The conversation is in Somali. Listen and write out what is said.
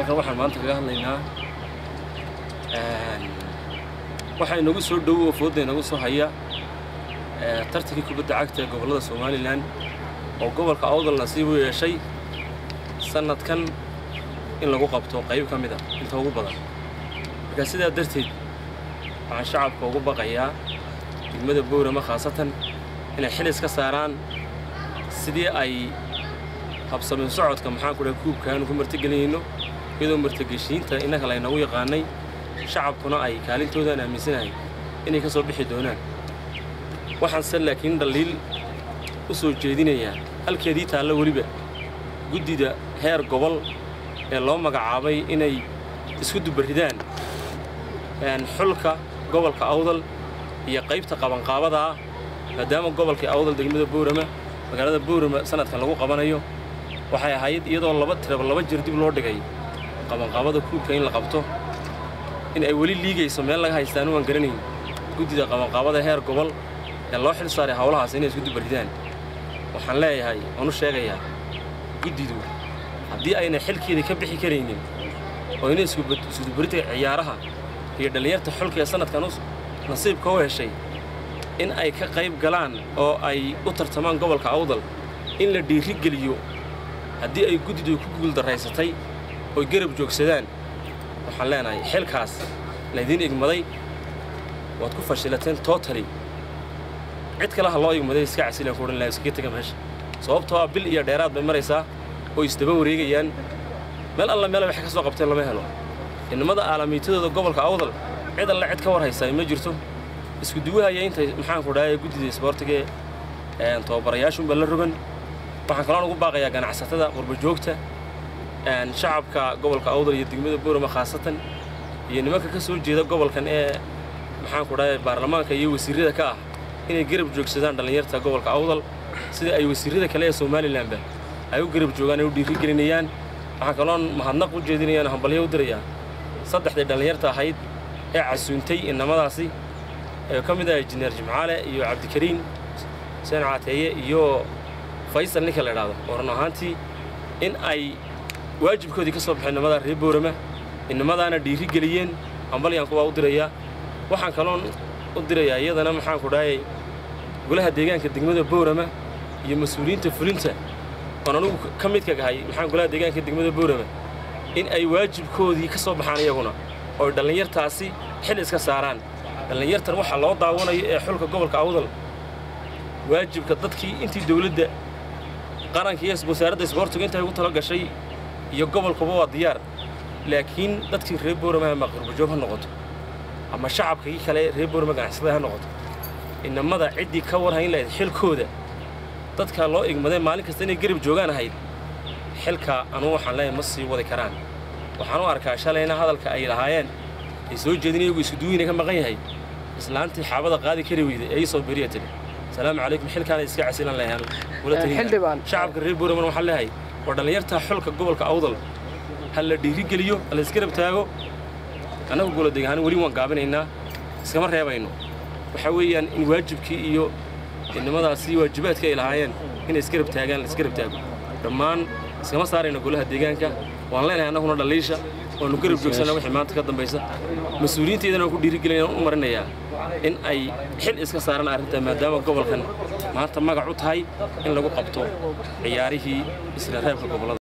halkan waxaan maanta kaga hadlaynaa waxaa inagu soo dhowo oo foodda inagu soo haya tartankii kubadda cagta ee gobollada somalilan oo gobolka awdal nasiib u yeeshay sannadkan in lagu qabto qayb ka mid a inta ugu badan marka sidaa darteed waxaan shacabka ugu baqayaa degmada bowrama khaasatan inay xilis ka saaraan sidii ay habsamin socodka maxaan ku dhahay kuubkaanu ku martigelinayno iyadoo martigeshiinta innaka laynagu yaqaanay shacabkuna ay kaalintoodan aaminsanahay inay ka soo bixi doonaan waxaanse laakiin dhaliil u soo jeedinayaa halkeedii taallo weliba guddida heer gobol ee loo magacaabay inay isku dubaridaan xulka gobolka awdal iyo qaybta qabanqaabada ah maadaama gobolkii awdal degmada boorama magaalada boorama sanadkan lagu qabanayo waxay ahayd iyadoo laba tiraba laba jir dib loo dhigay qabanqaabada kuubka in la qabto in ay weli liigayso meel laga haystaanu aan garanayn guddida qabanqaabada heer gobol ee loo xil saaray howlahaas inay isku dubaridaan waxaan leeyahay waan u sheegayaa guddidu haddii ayna xilkeeda ka bixi karaynin oo inay iskudubaridka ciyaaraha iyo dhallinyarta xulka ee sannadkan nasiibka u heshay in ay ka qayb galaan oo ay u tartamaan gobolka awdal in la dhiirigeliyo haddii ay guddidu ku guuldaraysatay oy garab joogsadaan waxaan leenahay xilkaas laydiin igmaday waad ku fashilateen tootali cid kale ha loo igmaday iska casilan ku odhan laha iskaga tega meesha sababtoo ah bil iyo dheeraad bay maraysaa oo isdaba wareegayaan meel alla meela waxay ka soo qabteen lama helo innimada aalamiitadooda gobolka awdal cid alle cid ka war haysaa ma jirto isku duwahaya intay maxaanku dhahay guddida isboortiga ee tababarayaashunba la rogan waxaan kaloon ugu baaqayaa ganacsatada qurbajoogta shacabka gobolka awdal iyo degmada boorama khaasatan iyo nimanka ka soo jeeda gobolkan ee maxaanku dhahay baarlamaanka iyo wasiirrada ka ah inay garab joogsadaan dhallinyarta gobolka awdal sida ay wasiirrada kale ee somalilanba ay u garab joogaan ay u dhiirigelinayaan waxaan kaloon mahadnaq u jeedinayaan hambalyo u dirayaa saddexdii dhallinyarta ahayd ee casuuntay innamadaasi ee ka mid ah injineer jimcaale iyo cabdikariin xuseen caateeye iyo faysal ninka la idhaahdo oo run ahaantii in ay waajibkoodii ka soo baxeen innamada reer boorama innamadaana dhiirigeliyeen hambalyaan kuwaa u dirayaa waxaan kaloon u dirayaa iyadana maxaanku dhahay golaha deegaanka degmada boorama iyo mas-uuliyiinta fulinta oon anugu ka midka gahay maxaan golaha deegaanka degmada boorama in ay waajibkoodii ka soo baxaan iyaguna oo ay dhallinyartaasi xil iska saaraan dhallinyartan waxaa loo daawanayo ee xulka gobolka awdal waajibka dadkii intii dawladda qaranka iyo wasaaradda isboortiga intay ugu talo gashay iyo gobolkuba waa diyaar laakiin dadkii reer boorama ama qurbajoog ha noqoto ama shacabkii kale reer boorama ganacsatada ha noqoto innamada ciddii ka warhayn lahayd xilkooda dadka loo igmaday maalin kasta inay garab joogaan ahayd xilka anugu waxaan leeyahay ma sii wadi karaan waxaan u arkaa shalayna hadalka ay lahaayeen ay soo jeedin iyagu iskuduweyna ka maqan yahay islaantii xaabada qaadi kari weyday ee ii soo beriya tiri salaamu calaykum xilkaana iska casilan leeyahan shacabka reer boorama waxaan leeyahay waa dhallinyarta xulka gobolka awdal ha la dhiirigeliyo ha la isgarab taago annagu goladeeg ahaan weli waan gaabinaynaa iskama reebayno waxaa weeyaan in waajibkii iyo innimadaasi waajibaadka ay lahaayeen inay isgarab taagaan la isgarab taago dhammaan iskama saarayno golaha deegaanka waan leenahay annaguna dhaliisha waanu garab joogsanaa wixii maanta ka dambaysa mas-uuliyiinteedana waan ku dhiirigelinaya u marinayaa in ay xil iska saaraan arrintaa maadaama gobolkan maanta magac u tahay in lagu qabto ciyaarihii isla reebka gobollada